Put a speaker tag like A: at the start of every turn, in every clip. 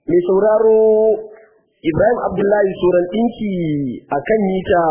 A: mai sauraro Ibrahim Abdullahi Soran ɗinki a kan mita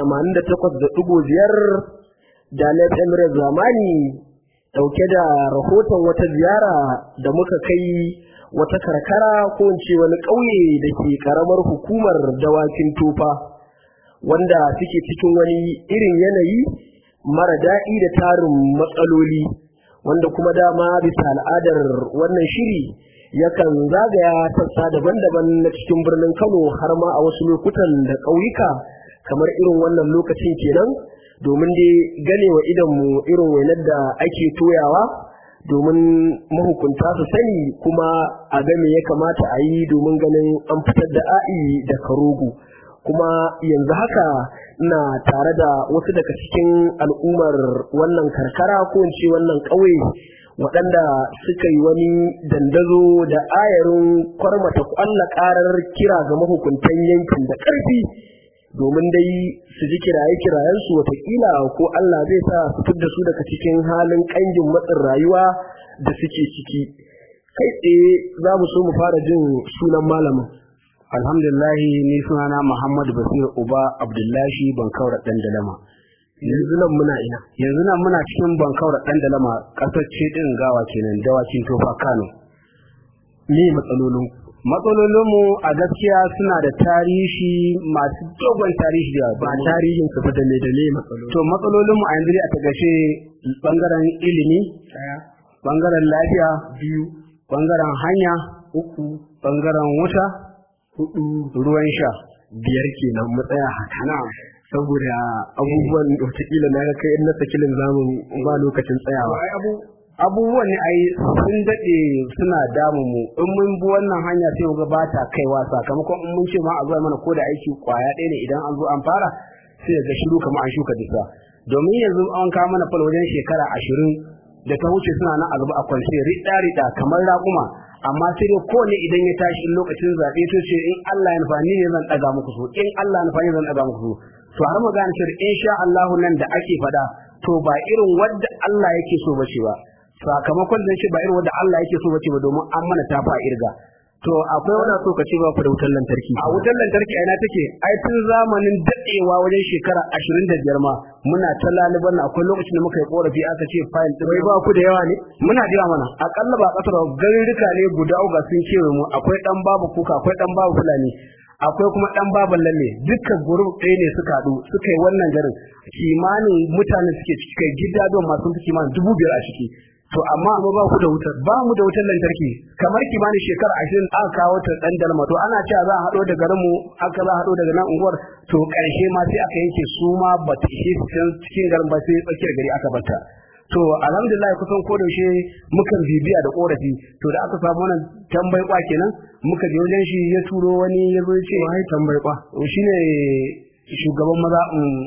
A: 88.5 da Lef Emirates Zamani ɗauke da rahoton wata ziyara da muka kai wata karkara ko in ce wani ƙauye da ke ƙaramar hukumar dawakin tofa wanda suke cikin wani irin yanayi mara daɗi da tarin matsaloli wanda kuma dama bisa al'adar wannan shiri yakan zagaya sassa daban-daban na cikin birnin Kano har ma a wasu lokutan da ƙauyuka kamar irin wannan lokacin kenan domin dai ganewa idanmu irin wainar da ake toyawa domin mahukunta su sani kuma a game ya kamata a yi domin ganin an fitar da a'i da karogo kuma yanzu haka ina tare da wasu daga cikin al'ummar wannan karkara ko in ce wannan ƙauye waɗanda suka yi wani dandazo da ayarin kwarmata ƙwalla ƙarar kira ga mahukuntan yankin da ƙarfi domin dai su ji kiraye-kirayensu watakila ko Allah zai sa su fitar da su daga cikin halin ƙangin matsin rayuwa da suke ciki kai tsaye za mu so mu fara jin sunan malamin
B: alhamdulillahi ni sunana Muhammad Basir Uba Abdullahi Bankaura dan Dalama
A: yanzu nan muna ina
B: yanzu nan muna cikin Bankaura dan Dalama kasar ce din gawa kenan dawakin tofa Kano
A: me matsalolin
B: matsalolin mu a gaskiya suna da tarihi masu dogon tarihi da
A: ba tarihin su da me da me matsalolin
B: to matsalolin mu a yanzu a tagace bangaren ilimi bangaren lafiya
A: biyu
B: bangaren hanya
A: uku
B: bangaren wuta
A: hudu
B: ruwan sha
A: biyar kenan mu tsaya haka
B: na
A: saboda abubuwan da wataƙila na ga kai na sakilin zamun ba lokacin tsayawa
B: abubuwan ne ai sun daɗe suna damu mu in mun bi wannan hanya sai mu ga ba ta kaiwa sakamakon in mun ce ma a zuwa mana ko da aiki kwaya ɗaya ne idan an zo an fara sai ga shiru kamar an shuka disa domin yanzu an kawo mana fal wajen shekara ashirin da ta wuce suna nan a gaba a kwance riɗa riɗa kamar raƙuma amma sai dai kowane idan ya tashi in lokacin zaɓe to ce in Allah ya nufa ni ne zan ɗaga muku su in Allah ya nufa ni zan ɗaga muku su to har mu gane cewa in sha Allah nan da ake faɗa to ba irin wadda Allah yake so bace ba sakamakon da ce ba irin wadda Allah yake so bace ba domin an mana tafa irga to akwai wani so ka ce ba ku da wutar lantarki a wutar lantarki aina take ai tun zamanin dadewa wajen shekara 25 ma muna ta laliban akwai lokacin da muka yi korafi aka ce fayil din
A: wai ba ku da yawa ne
B: muna da yawa mana akalla ba kasar garuruka ne guda uga sun ce mu akwai dan babu kuka akwai dan babu fulani akwai kuma dan baban lalle dukkan gurup ɗaya ne suka haɗu suka yi wannan garin kimanin mutane suke ciki kai gida don masu fi kimanin dubu biyar a ciki to amma
A: kuma ba ku da wutar
B: ba mu da wutar lantarki kamar kimanin shekara ashirin aka kawo ta dan dalma to ana cewa za a haɗo da garinmu aka za a haɗo daga nan unguwar to ƙarshe ma sai aka yanke su ma ba ta ishe su can cikin garin ba sai tsakiyar gari aka bata to alhamdulillah kusan ko da yaushe mukan bibiya da korafi to da aka samu wannan tambayi kwa kenan muka je wajen shi ya turo wani ya zo ce
A: wai tambayi kwa
B: shine shugaban maza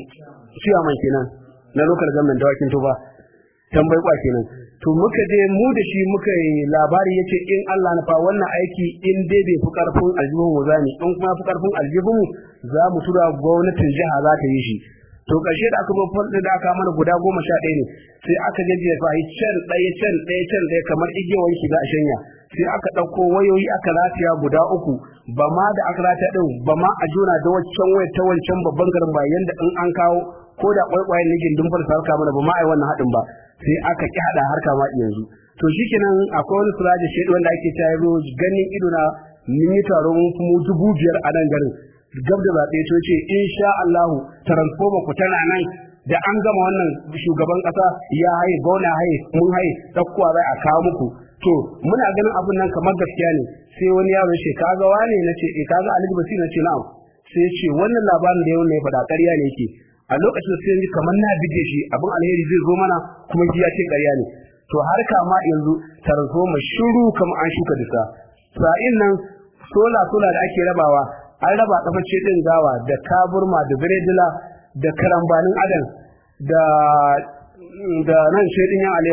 B: ciyaman kenan na local government dawakin to ba tambayi kwa kenan to muka je mu da shi muka yi labari yace in Allah na fa wannan aiki in dai bai fi karfin aljihun mu zani in kuma fi karfin aljihun mu za mu tura gwamnatin jiha za ta yi shi to ƙarshe da aka zo fulɗin da aka mana guda goma sha ɗaya ne sai aka gajiya fa yi can ɗaya can ɗaya can ɗaya kamar igiyar shi za a shanya sai aka ɗauko wayoyi aka rataya guda uku ba ma da aka rataya ɗin ba ma a jona da waccan wayar ta wancan babban garin ba yanda in an kawo ko da kwaikwayen nigin dun farsa harka mana ba ma a yi wannan haɗin ba sai aka ƙi haɗa harka ma yanzu to shikenan akwai wani suraje shaidu wanda ake cewa yazo ganin ido na mun yi taron kuma dubu biyar a nan garin gab da zaɓe to ce insha Allah transformer ku tana nan da an gama wannan shugaban ƙasa ya haye gona haye mun haye dakkuwa zai a kawo muku to muna ganin abun nan kamar gaskiya ne sai wani yaro ya ce kaga wane na ce eh kaga Ali Basir na ce na'am sai ya ce wannan labarin da yau ne faɗa ƙarya ne yake a lokacin sai yanzu kamar na bige shi abin alheri zai zo mana kuma shi ya ce ƙarya ne to har kama yanzu transformer shiru kamar an shuka disa sa'in nan sola sola da ake rabawa an raba kafacce din gawa da kaburma da biredila da karambanin adam da da nan shaidin yan alewa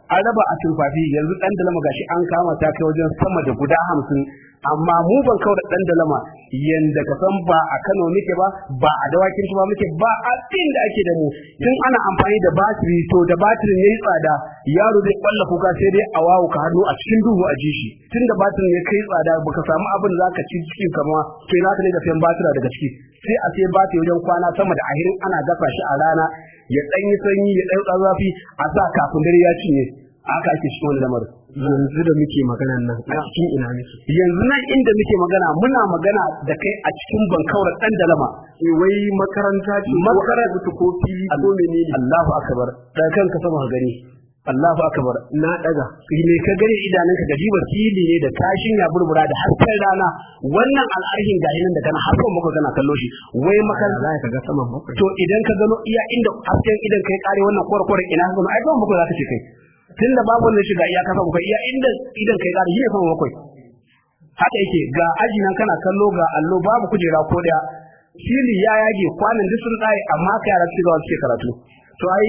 B: an raba a turfafi yanzu dan dalama gashi an kama ta kai wajen sama da guda hamsin amma mu ban kawo da dan dalama yanda ka san ba a Kano muke ba ba a dawakin ba muke ba a da ake da mu tun ana amfani da batiri to da batirin yayi tsada yaro zai kwalla kuka sai dai a wawo ka hannu a cikin duhu a ji shi tun da batirin ya kai tsada baka samu abin da zaka ci cikin kama to ina ka ne da sayan batira daga ciki sai a sai batiri wajen kwana sama da ahirin ana gasa shi a rana ya dan yi sanyi ya dan zafi a sa kafin dare ya cinye haka ake cikin wani lamarin
A: yanzu da muke maganan nan a cikin ina muke
B: yanzu nan inda muke magana muna magana da kai a cikin bankaura dan dalama
A: eh wai makaranta ce
B: makaranta
A: ko fili ko menene
B: Allahu akbar da kanka sama ka gani Allahu akbar
A: na daga
B: me ka gani idanunka da jiba fili ne da kashin ya burbura da hasken rana wannan al'arhin gashi nan da kana harkar muka kana kallo shi wai makaranta
A: za ka ga saman bakwai
B: to idan ka gano iya inda hasken idan kai kare wannan kwarkwarin ina ka gano ai saman bakwai za ka ce kai tunda babu wanda shiga iya kasa bakwai iya inda idan kai kare shi ne saman bakwai haka yake ga aji nan kana kallo ga allo babu kujera ko daya fili ya yage kwanan duk sun tsaye amma ka yara suke zuwa suke karatu
A: to ai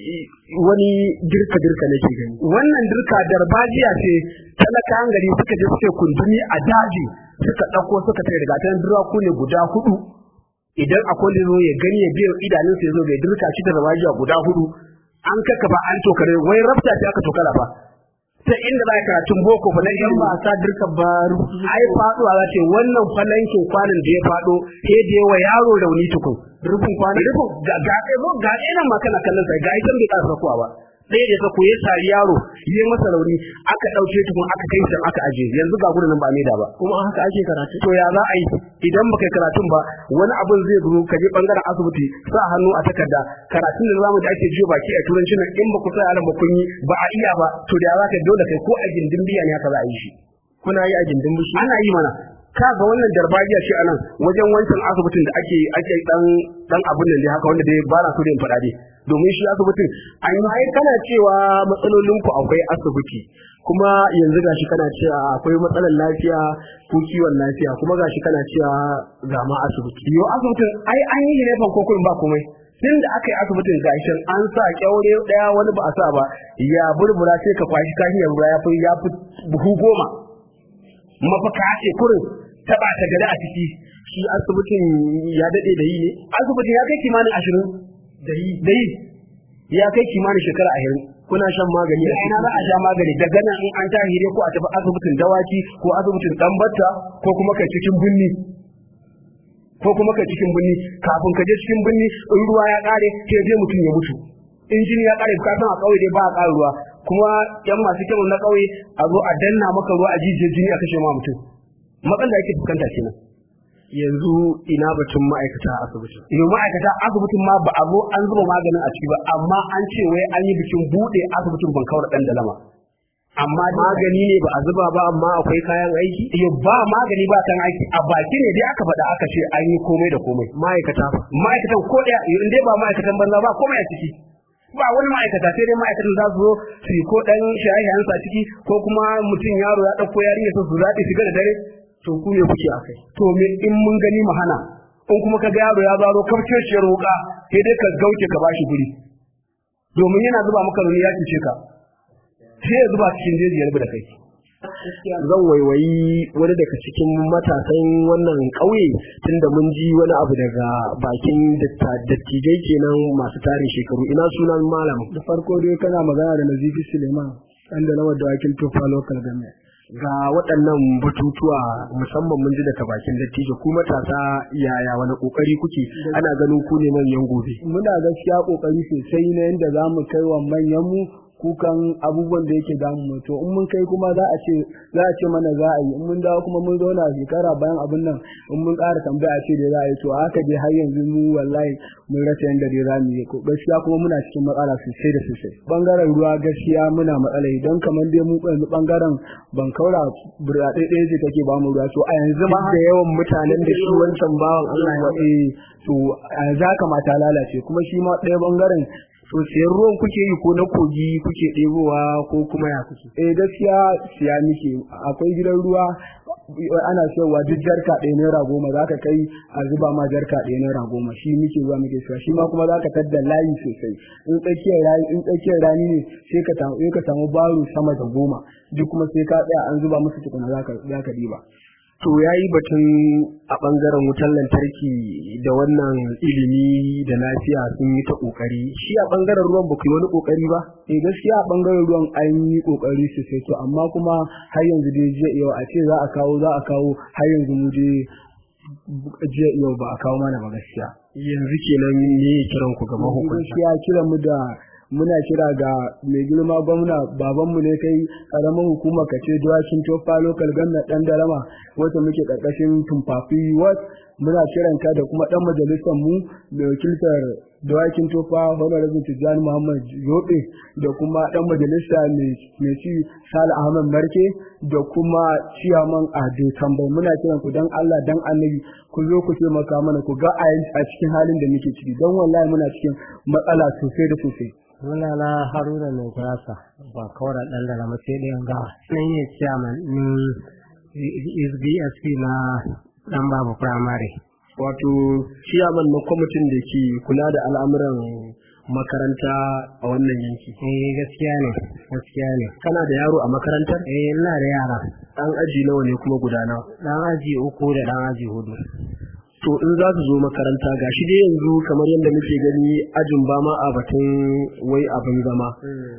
A: wani girka girka nake gani
B: wannan dirka darbajiya ce talakawan gari suka je suke kundumi a daji suka ɗauko suka tare daga tan duraku ne guda hudu idan akwai da zo ya gani ya biya idanunsa ya zo bai dirka shi da darbajiya guda hudu an kaka ba an tokare wai rabta ce aka tokara ba ta inda za ka karatun boko fa na
A: idan ba sa dirka ba
B: ai faduwa za ce wannan falankin kwanan da ya fado sai da yawa yaro rauni tukun
A: rufin kwanan
B: rufin ga ga ga ina ma kana kallon sai ga ita bai ƙara kuwa ba ɗaya da ta koyi sari yaro yi masa rauni aka ɗauke tukun aka kai shi aka aje yanzu ga gurin nan ba da ba
A: kuma haka ake karatu
B: to ya za a yi idan baka yi karatun ba wani abin zai zo ka je bangaren asibiti sa hannu a takarda karatun da zamu da ake jiyo baki a turanci nan in ba ku sa yaran ba kun yi ba a iya ba to da ya za ka dole kai ko a gindin biya ne haka za a yi shi
A: kuna yi a gindin bushi
B: ana yi mana ka ga wannan darbajiya ce anan wajen wancan asibitin da ake ake dan dan abun nan dai haka wanda dai ba na so da in faɗa dai domin shi asibitin
A: an yi ai kana cewa matsalolin ku akwai asibiti kuma yanzu gashi kana cewa akwai matsalar lafiya ko kiwon lafiya kuma gashi kana cewa ga ma asibiti
B: yo asibitin ai an yi ne fan kokurin ba komai tun da aka yi asibitin gashin an sa kyaure daya wani ba a sa ba ya burbura sai ka kwashi kashi ya ya fi ya fi buhu goma mafaka ce kurin taba ta gada a ciki
A: shi asibitin ya dade da yi ne
B: asibitin ya kai kimanin ashirin
A: da yi
B: da yi ya kai kimanin shekara ashirin
A: kuna shan magani
B: a ina za a sha magani daga nan in an tashi ne ko a tafi asibitin dawaki ko asibitin ɗanbatta ko kuma kai cikin binni ko kuma kai cikin binni kafin ka je cikin binni in ruwa ya ƙare sai je mutum ya mutu in jini ya ƙare ka san a ƙauye dai ba a ƙara ruwa kuma yan masu kyau na ƙauye a zo a danna maka ruwa a jijiyar jini a kashe ma mutum matsalar da ake fuskanta kenan
A: yanzu ina batun ma'aikata a asibitin
B: yau ma'aikata asibitin ma ba a zo an zuba maganin a ciki ba amma an ce wai an yi bikin buɗe asibitin bankawar ɗan dalama amma
A: magani ne ba a zuba ba amma akwai kayan aiki
B: yau ba magani ba kan aiki a baki ne dai aka faɗa aka ce an yi komai da komai
A: ma'aikata fa
B: ma'aikatan ko ɗaya in dai ba ma'aikatan banza ba komai a ciki ba wani ma'aikata sai dai ma'aikatan za su zo su yi ko ɗan shaye-shayensa a ciki ko kuma mutum yaro ya ɗauko yarinya su zaɓi shiga da dare
A: to ku ne kuke akai
B: to me in mun gani mu hana in kuma ka ga yaro ya zaro kafceciyar roƙa sai dai ka gauce ka bashi guri domin yana zuba maka runi ya cuce ka sai ya zuba cikin jeji ya rubu da kai
A: zan waiwayi wani daga cikin matasan wannan ƙauye tunda mun ji wani abu daga bakin dattijai kenan masu tarin shekaru ina sunan malam
C: da farko dai kana magana da nazifi suleiman ɗan da nawar dawakin tufa local government
A: ga waɗannan batutuwa musamman mun ji daga bakin dattijo ku matasa yaya wani kokari kuke ana ganin ku ne manyan gobe
C: muna gaskiya kokari sosai na yadda za mu kai wa manyan mu kukan abubuwan da yake damu mu to in mun kai kuma za a ce za a ce mana za a yi in mun dawo kuma mun zauna shekara bayan abin nan in mun ƙara tambaya a ce da za a yi to haka dai har yanzu mu wallahi mun rasa yadda dai za mu yi gaskiya kuma muna cikin matsala sosai da sosai bangaren ruwa gaskiya muna matsala idan kamar dai mu yanzu bangaren ban kaura burɗaɗe ɗaya ce take ba mu ruwa to a yanzu ma
A: da yawan mutanen da shi wancan bawan Allah ya
C: eh to a yanzu haka mata lalace kuma shi ma ɗaya bangaren
A: to siyan ruwan kuke yi ko na kogi kuke ɗebowa ko kuma ya kuke
C: eh gaskiya siya muke akwai gidan ruwa ana cewa duk jarka ɗaya naira goma za ka kai a zuba ma jarka ɗaya naira goma shi muke zuwa muke cewa shi ma kuma za ka tadda layi sosai in tsakiyar rani in tsakiyar rani ne sai ka samu sai ka samu baro sama da goma duk kuma sai ka tsaya an zuba musu tukuna za ka za ka diba
A: to ya yi batun a ɓangaren wutar lantarki da wannan ilimi da lafiya sun yi ta ƙoƙari shi a ɓangaren ruwan ba ku yi wani ƙoƙari ba
C: eh gaskiya a bangaren ruwan an yi kokari sosai to amma kuma har yanzu dai jiya yau a ce za a kawo za a kawo har yanzu mu dai jiya yau ba a kawo mana ba gaskiya
A: yanzu kenan ne kiran ku ga mahukunta
C: gaskiya kiran mu da muna kira ga mai girma gwamna babanmu ne kai karamar hukumar kace dawakin tofa local government dan darama wata muke karkashin tumfafi wat muna kiran ka da kuma dan majalisar mu mai wakiltar dawakin tofa honorable tijjani muhammad yobe da kuma dan majalisa mai ci sale ahmad marke da kuma ciyaman ade tambai muna kiran ku dan allah dan annabi ku zo ku taimaka mana ku ga a cikin halin da muke ciki don wallahi muna cikin matsala sosai da sosai
D: Muna na Haruna mai gurasa ba kawar ɗan da rama sai ɗayan gawa. Nan yi chairman ɗin SBSP na ɗan babu firamare.
A: wato ciyaman na kwamitin da ke kula da al'amuran makaranta a wannan yanki
D: Eh gaskiya ne, gaskiya ne.
A: kana da yaro a makarantar
D: Eh ina da yara.
A: ɗan aji nawa ne kuma guda nawa
D: Ɗan aji uku da ɗan aji hudu.
A: to in za su zo makaranta gashi dai yanzu kamar yadda muke gani ajin ba ma a batun wai abin zama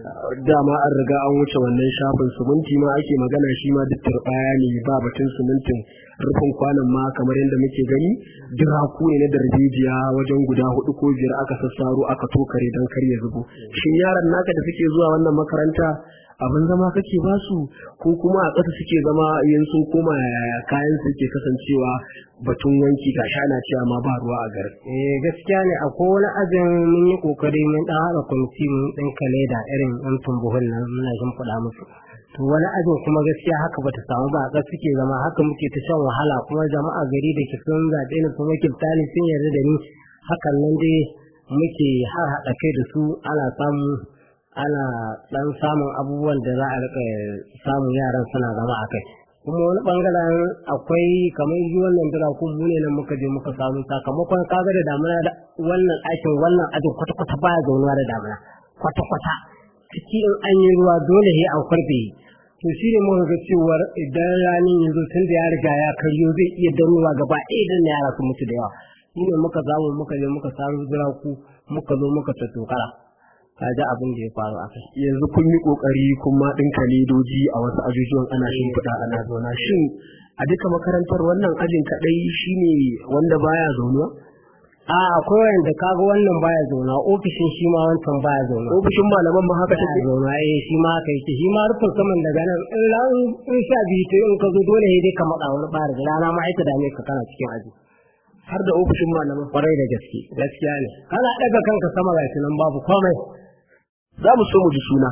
A: dama an riga an wuce wannan shafin suminti ma ake magana shi ma duk turbaya ne ba batun sumintin rufin kwanan ma kamar yadda muke gani diraku ne na darbejiya wajen guda hudu ko biyar aka sassaro aka tokare don kar ya zubo shin yaran naka da suke zuwa wannan makaranta abin zama kake ba su ko kuma a ƙasa suke zama yin sun koma yaya kayan su ke kasancewa batun wanki ga shana cewa ma ba ruwa a garin
D: Eh gaskiya ne akwai wani ajin mun yi kokari mun ɗan haɗa kwamiti mun ɗan kale da irin ɗan tumbuhun nan muna shimfiɗa musu. To wani ajin kuma gaskiya haka bata samu ba a ƙasa suke zama haka muke ta shan wahala kuma jama'a gari da ke sun zaɓe ni sun wakilta ni sun yarda da ni hakan nan dai muke har haɗa kai da su ana samu ana ɗan samun abubuwan da za a rika samun yaran suna zama a kai kuma wani bangaren akwai kamar yi wannan dirakun mu ne nan muka je muka samu sakamakon kaga da damuna da wannan aikin wannan ajin kwata-kwata baya zaunuwa da damuna kwata-kwata ciki in an yi ruwa dole he an kwarfe to shi ne muka ga cewar idan ranin yanzu tun da ya riga ya karyo zai iya danuwa gaba ɗaya idan yara su mutu da yawa shi ne muka samu muka je muka samu diraku muka zo muka tattokara kaji abin da ya faru a kai
A: yanzu kun yi kokari kun ma ɗinka ledoji a wasu ajujuwan ana shimfiɗa ana zauna shin a duka makarantar wannan ajin kaɗai shine wanda baya zaunuwa
D: a akwai wanda kaga wannan baya zauna ofishin shi ma wancan baya zauna
A: ofishin malaman ma haka
D: baya
A: take
D: zauna eh shi ma haka yake shi ma rufin saman daga nan in ran in sha biyu to in ka zo dole ne dai ka matsa wani ɓari da rana ma aika dame ka kana cikin aji
A: har da ofishin malaman
D: kwarai da gaske gaskiya ne kana ɗaga kanka sama ga nan babu komai
A: za mu so mu ji suna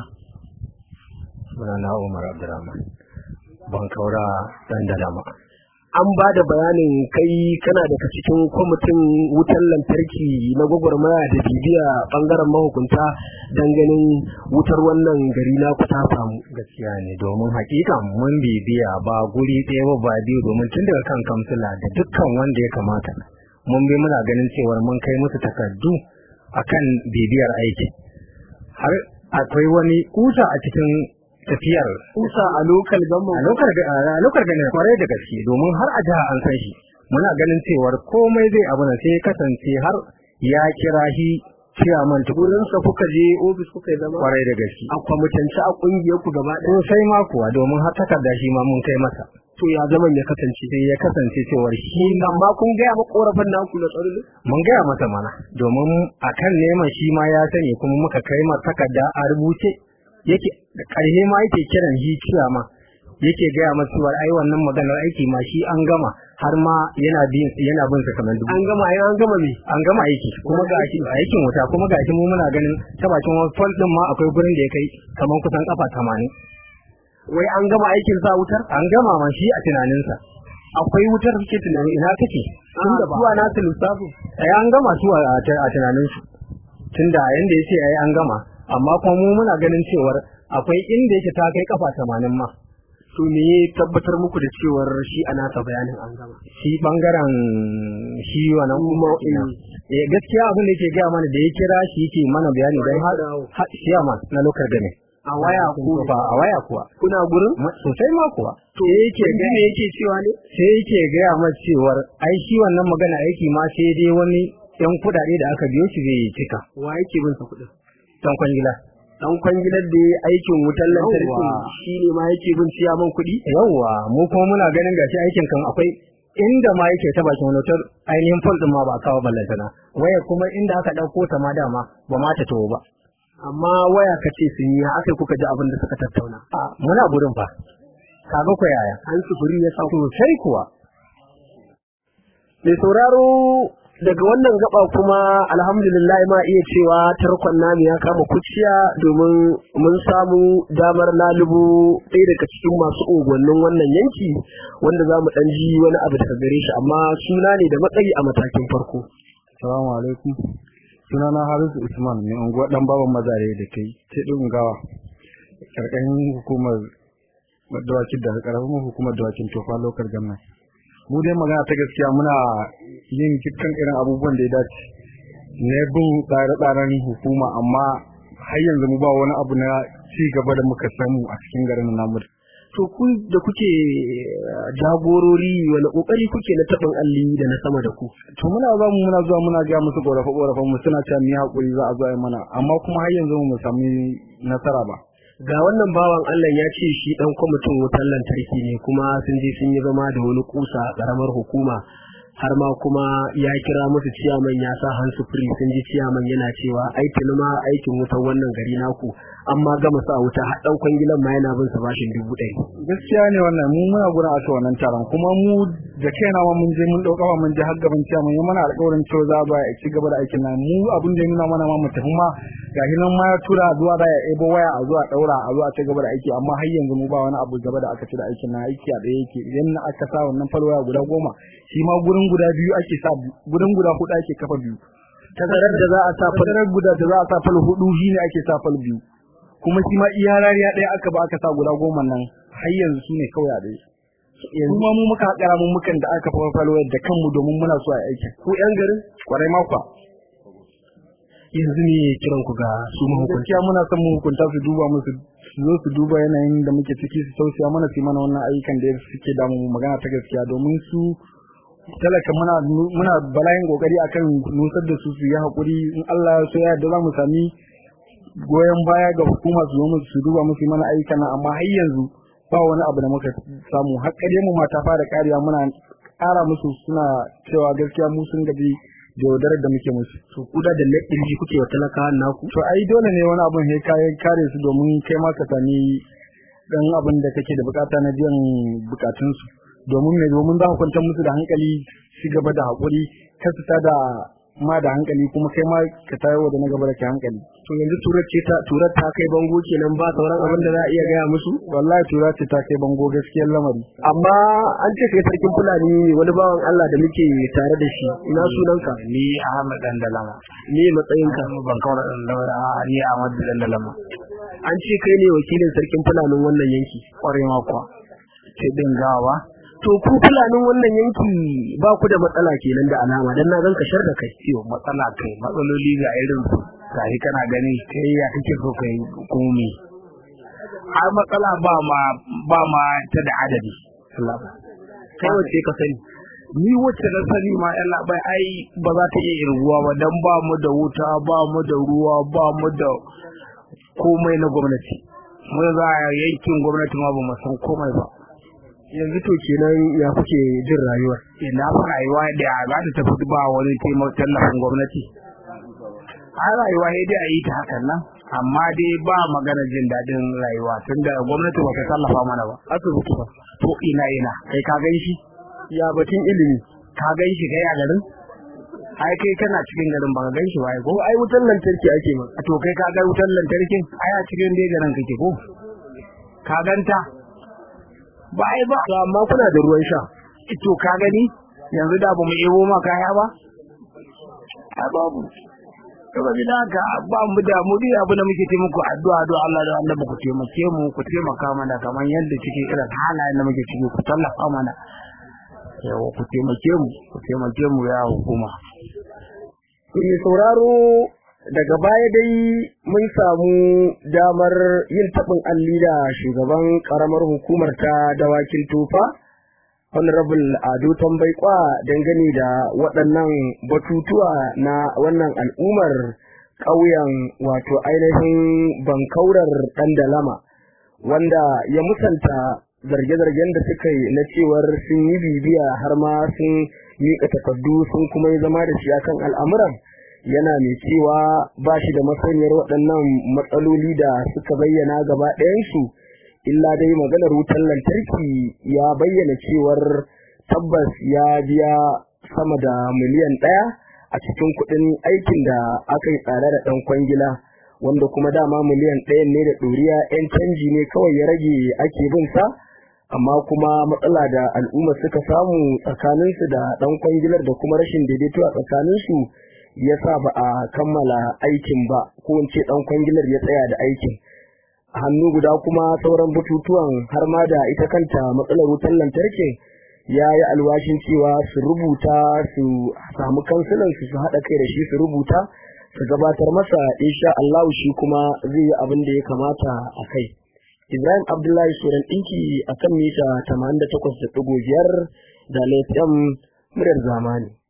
B: sunana Umar Abdurrahman ban kaura dan dalama
A: an ba da bayanin kai kana daga cikin kwamitin wutar lantarki na gwagwarmaya da bibiya bangaren mahukunta don ganin wutar wannan gari na ku ta samu
B: gaskiya ne domin hakika mun bibiya ba guri ɗaya ba ba biyu domin tun daga kan kamsila da dukkan wanda ya kamata mun bi muna ganin cewar mun kai musu takardu akan bibiyar aiki har akwai wani kusa a cikin tafiyar
A: kusa a lokal
B: a
A: gama
B: lokar a lokar ganin kwarai da gaske domin har a jiha an san shi muna ganin cewar komai zai abu na sai ya kasance har ya kira shi ciyaman tukuru
A: wurinsa kuka je ofis kuka yi zama
B: kwarai da gaske
A: a kwamitance a kungiyar ku gaba ɗaya
B: sosai ma kuwa domin har takarda shi ma mun kai masa
A: to ya zaman ya kasance
B: sai ya kasance cewar shi
A: amma kun gaya ma korafin naku na tsaro
B: mun gaya masa mana domin akan neman shi ma ya sani kuma muka kai masa takarda a rubuce yake da ƙarshe ma yake kiran shi ciyama yake gaya masa cewa ai wannan maganar aiki ma shi an gama har ma yana bin yana bin sa kamar dubu
A: an gama ai an gama me
B: an gama aiki kuma ga shi aikin wuta kuma ga shi mu muna ganin ta bakin wani fol din ma akwai gurin da ya kai kamar kusan kafa 80
A: wai an gama aikin sa wutar
B: an gama ma shi a tunaninsa
A: akwai wutar suke tunani
B: ina take
A: tun da zuwa na su lissafi
B: ai an gama su a a tunaninsu tunda yanda yace ai an gama amma kuma mu muna ganin cewar akwai inda yake ta kai kafa 80 ma
A: to me ya tabbatar muku da cewar shi a nasa bayanin an gama
B: shi bangaren shi wannan kuma eh gaskiya abin da yake gaya mana da ya kira shi yake mana bayani don har siyama na lokar gane
A: a waya ko
B: ba a waya kuwa
A: kuna gurin
B: Ma- sosai ma kuwa
A: to yake ga me yake cewa ne
B: sai yake gaya masa cewar ai shi wannan magana aiki ma sai dai wani yan kudade da aka biyo shi zai cika
A: wa yake bin sa kuɗin
B: dan kwangila
A: dan kwangilar da ya aikin wutar lantarki
B: Yawwa.
A: shi ne ma yake bin ciyaman kuɗi
B: yawwa mu kuma muna ganin gashi aikin kan akwai inda ma yake ta bakin wani wutar ainihin fol din ma ba a kawo ballantana waya kuma inda aka ɗauko ta ma dama ba ma ta tawo ba
A: amma waya ka ce sun yi aka kuka ji abin da suka tattauna
B: a muna gudun fa kaga ko yaya
A: an sufuri ya sa
B: sosai kuwa
A: mai sauraro daga wannan gaba kuma alhamdulillah ma iya cewa tarkon namu ya kama kuciya domin mun samu damar lalubo ɗaya daga cikin masu unguwannin wannan yanki wanda za mu ɗan ji wani abu daga gare shi amma suna ne da matsayi a matakin farko
C: Salamu alaikum. Sunana Harisu Usman mai unguwa dan baban mazare da kai ce din gawa. Karkashin hukumar dawakin da karamin hukumar dawakin tofa lokar gannan. Mu dai magana ta gaskiya muna yin dukkan irin abubuwan da ya dace. Na bin tsare-tsaren hukuma amma har yanzu mu ba wani abu na ci gaba da muka samu a cikin garin namu.
A: to ku da kuke eh, jagorori wani kokari kuke na taɓin alli da na sama da ku
C: To muna za mu muna zuwa muna ga musu korafe korafen mu suna cewa mu yi hakuri za a zo a yi mana amma kuma har yanzu mu sami nasara ba.
A: ga wannan bawan Allah ya ce shi dan kwamitin wutar lantarki ne kuma sun je sun yi zama da wani kusa a karamar hukuma har ma kuma ya kira musu ciyaman ya sa hansu firi sun ji ciyaman yana cewa ai tuni ma aikin wutar wannan gari naku amma gama sa wuta har dan kwangilan ma yana bin sa bashin dubu ɗari
C: gaskiya ne wannan mu muna gurin aka wannan taron kuma mu da kaina ma mun je mun dauka ma mun je har gaban ciya mun yi mana alƙawarin cewa za ba ya ci gaba da aikin nan mu abin da ya nuna mana ma mu tafi ma gashi nan ma ya tura zuwa da ya ebo waya a zuwa daura a zuwa ci gaba da aiki amma har yanzu mu ba wani abu gaba da aka ci da aikin nan aiki a ɗaya yake idan na aka sa wannan falwaya guda goma shi ma gurin guda biyu ake sa gurin guda hudu ake kafa biyu
A: tazarar da za a sa fal
C: fadarar guda da za a sa fal hudu shine ake sa fal biyu kuma shi ma iya rariya ɗaya aka ba aka sa guda goma nan har yanzu su ne kawai a ɗaya kuma mu muka haƙara mun mukan da aka fa falo da kanmu domin muna so a aikin
A: ku yan garin
C: kwarai ma kwa
A: yanzu ne kiran ku ga su mahukunta
C: gaskiya muna son mu hukunta su duba musu su zo su duba yanayin da muke ciki su tausaya mana su yi mana wannan ayyukan da suke damu mu magana ta gaskiya domin su talaka muna muna bala'in kokari akan nusar da su su yi hakuri in Allah ya so ya yarda za mu sami goyon baya ga hukuma su zo mu su duba musu yi mana ayyukan nan amma har yanzu ba wani abu da muka samu har kare mu mata fara kariya muna ƙara musu suna cewa gaskiya mu sun gaji da yaudarar da muke musu
A: to kuda da laɗin ji kuke wa talakawan naku
C: to ai dole ne wani abun sai ka kare su domin kai ma ka sami dan abin da kake da bukata na biyan bukatun su domin me domin za ku kwantar musu da hankali su gaba da hakuri kar su da ma da hankali kuma kai ma ka tayo da na gaba da ke hankali
A: to yanzu turar ce ta turar ta kai bango kenan ba sauran abin da za a iya gaya musu
C: wallahi tura ce ta kai bango gaskiyar lamari
A: amma an ce kai sarkin fulani ne wani bawan Allah da muke tare da shi ina sunanka
B: ni Ahmad dan dalama
A: me matsayinka
B: ban kawar dan dalama ni Ahmad dan dalama
A: an ce kai ne wakilin sarkin fulanin wannan yanki
B: kware ma kuwa sai din gawa
A: to ku fulanin wannan yanki ba ku da matsala kenan da alama dan na gan ka shar da kai
B: ciwo matsala kai matsaloli ga irin su gashi kana gani kai ya kake so kai komi har matsala ba ma ba ma ta da adadi
A: kai wace ka sani
B: ni wacce na sani ma yan labai ai ba za ta iya irguwa ba dan ba mu da wuta ba mu da ruwa ba mu da komai na gwamnati mu za a yankin gwamnati ma ba mu san komai ba
A: yanzu to kenan ya kuke jin rayuwar
B: ina fa rayuwa da za ta tafi ba wani taimako tallafin gwamnati a rayuwa sai dai a yi ta hakan nan amma dai ba magana jin daɗin rayuwa tunda gwamnati ba ta tallafa mana ba
A: asibiti ba
B: to ina ina kai ka gan shi
A: ya batun ilimi
B: ka gan shi kai a garin ai kai kana cikin garin ba ka gan shi ba ai ko
A: ko ai wutar lantarki ake ma
B: to kai ka ga wutar lantarkin ai a cikin dai garin kake ko ka ganta ba ai ba
A: to amma kuna da ruwan sha
B: to ka gani yanzu da ba mu ebo ma kaya ba a babu saboda haka ba mu da mu dai abu da muke taimako addu'a addu'a Allah da Allah ku taimake mu ku taimaka mana kamar yadda cikin irin halayen da muke ciki ku tallafa mana yawa ku taimake mu ku taimake mu ya hukuma
A: Mai sauraro daga baya dai mun samu damar yin taɓin alli da shugaban ƙaramar hukumar ta dawakin tufa honorable ado tambaikwa dangane da waɗannan batutuwa na wannan al'ummar ƙauyen wato ainihin bankaurar ɗandalama wanda ya musanta zarge-zargen da suka yi na cewar sun yi bibiya har ma sun miƙa takardu sun kuma yi zama da shi akan al'amuran yana mai cewa ba shi da masaniyar waɗannan matsaloli da suka bayyana gaba ɗayansu illa dai maganar wutar lantarki ya bayyana cewar tabbas ya biya sama da miliyan ɗaya a cikin kuɗin aikin da aka yi tsare da ɗan kwangila wanda kuma dama miliyan ɗayan ne da ɗoriya 'yan canji ne kawai ya rage ake bin sa amma kuma matsala da al'umma suka samu tsakaninsu da ɗan kwangilar da kuma rashin daidaito a tsakaninsu ya sa ba a kammala aikin ba ko in ce ɗan kwangilar ya tsaya da aikin hannu guda kuma sauran batutuwan har ma da ita kanta matsalar wutar lantarkin ya yi alwashin cewa su rubuta su samu kansilan su su haɗa kai da shi su rubuta su gabatar masa insha Allah shi kuma zai yi abin da ya kamata a kai Ibrahim Abdullahi Suran ɗinki a kan mita 88.5 da laifin muryar zamani.